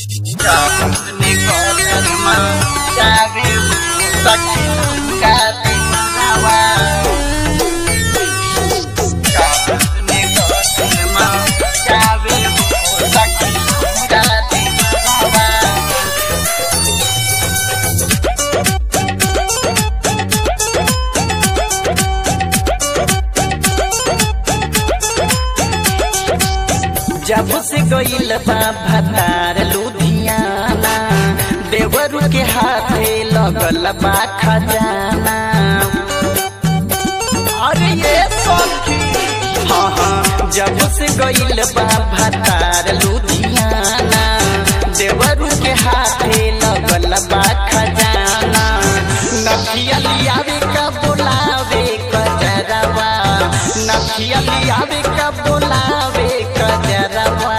जब से गईल बा भतार लुधियाना देवरू के हाथे लगल बा खजाना अरे ये सखी हाँ हाँ जब से गईल बा भतार लुधियाना देवरू के हाथे लगल बा खजाना नखिया लियावे का बोलावे कजरवा नखिया लियावे का बोलावे कजरवा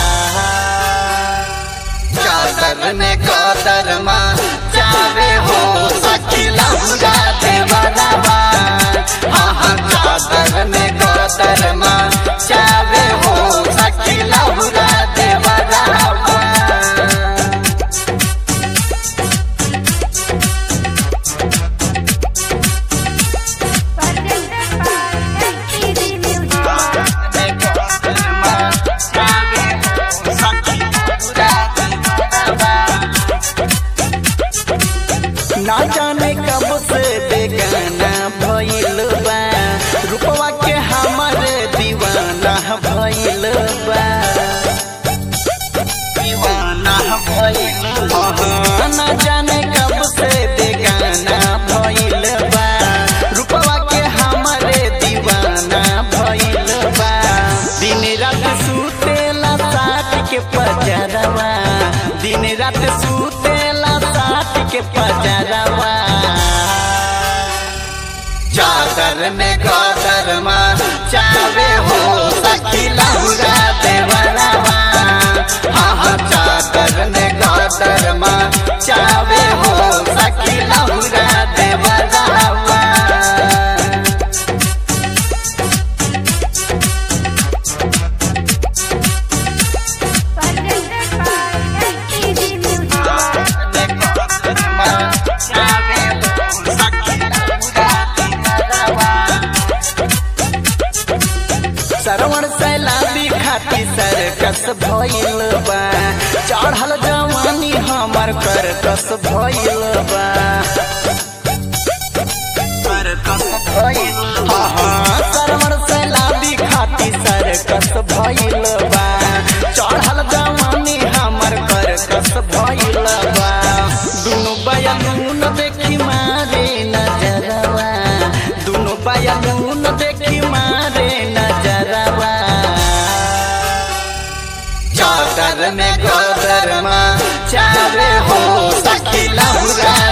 चादर ने कदर माँ चावे हो सखी लहुरा देवरवा हाँ हाँ चादर ने कदर माँ चावे हो सखी लहुरा देवरवा Presented by MTV Music. ना जाने कब से बेगाना भइल बा रूपवा के हमर दीवाना भइल बा दीवाना भइल हाँ, ना जाने कब से बेगाना भइल बा रूपवा के हमर दीवाना भइल बा दिन रात सुतेला साथ के पजरवा दिन रात सुतेला साथ के पजरवा चादर में गदर माँ चावे हो सखी लहुरा देवरवा हाँ हाँ चादर में गदर माँ चावे हो सखी लहुरा देवरवा Presented by MTV Music. Sarvan सैलाबी खाती सरकस भइल बा चढ़ल जवानी हमर कर कस भइल बा सरकस भइल हाँ हाँ सरवण सैलाबी खाती सरकस भइल बा चढ़ल जवानी हमर कर कस भइल बा दुनु बयानून देखी मारे नजरवा दुनु बयानून देखी मारे नजरवा चादर में गोदर माँ चावे हो सखी लहुरा